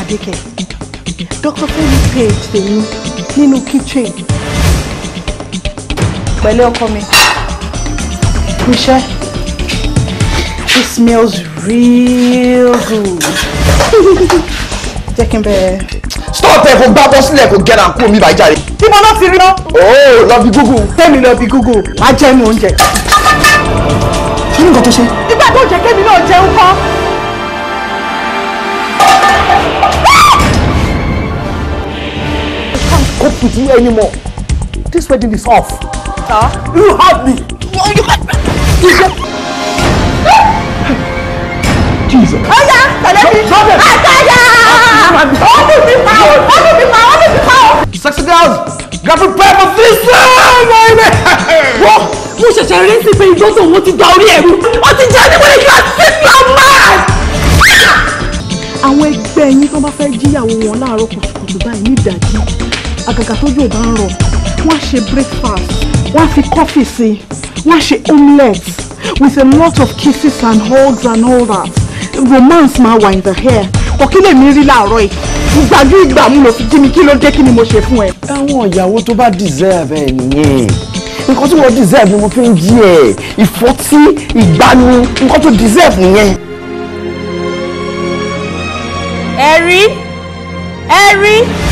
pàdé kẹ Dr. Femi page tèmi nínú kitchen pẹ̀lú ọkọ mi iṣẹ́ it smells real good jẹ́ kí n bẹ̀rẹ̀. stop ẹ kò gbá bọ́ sílẹ̀ kò gẹ́ra kú omi bàjá rẹ̀. bí mo náà ti rí náà. ooo lọ bí google. tẹ́mi lọ bí google máa jẹ́nu oúnjẹ. kí ni nǹkan tó ṣe. nígbà tó jẹ́ kémi náà jẹun kọ́. I can't cope with you anymore. This wedding is off. Sir? You have me. Jesus. ọ̀yá tẹ̀lé mi. àtàyà. ọdún mi pa ọ́ ọdún mi pa ọ́ ọdún mi pa ọ́. Sexy girls, get prepared for this one, baby. wọ́n mo ṣẹ̀ṣẹ̀ rí sí pé ìjọ́sọ̀ wọn ti da orí ẹ̀rú wọ́n ti jẹ́ níwọ̀n ìgbà six man man. àwọn ẹgbẹ́ yín tó bá fẹ́ jíyàwó wọn láàárọ̀ kùtùkùtù báyìí ní ìdájí àgàgà tójú ò bá ń rọ̀ wọ́n á ṣe breakfast wọ́n á fi coffee sí i wọ́n á ṣe omelette with a lot of kisses and hugs and all that romance máa wà in the hair kò kí lèmi rí láàárọ̀ yìí ìgbàjú ìgbà mú lò fi jí mi kí ló dé kí ni mo ṣe fún ẹ. Àwọn ìyàwó tó bá deserve ẹ nìyẹn. Nǹkan tí wọ́n deserve ni mo fi ń jí ẹ̀. Ìfọ́tí, ìgbani, nǹkan tó deserve nìyẹn. ẹ̀rí ẹ̀rí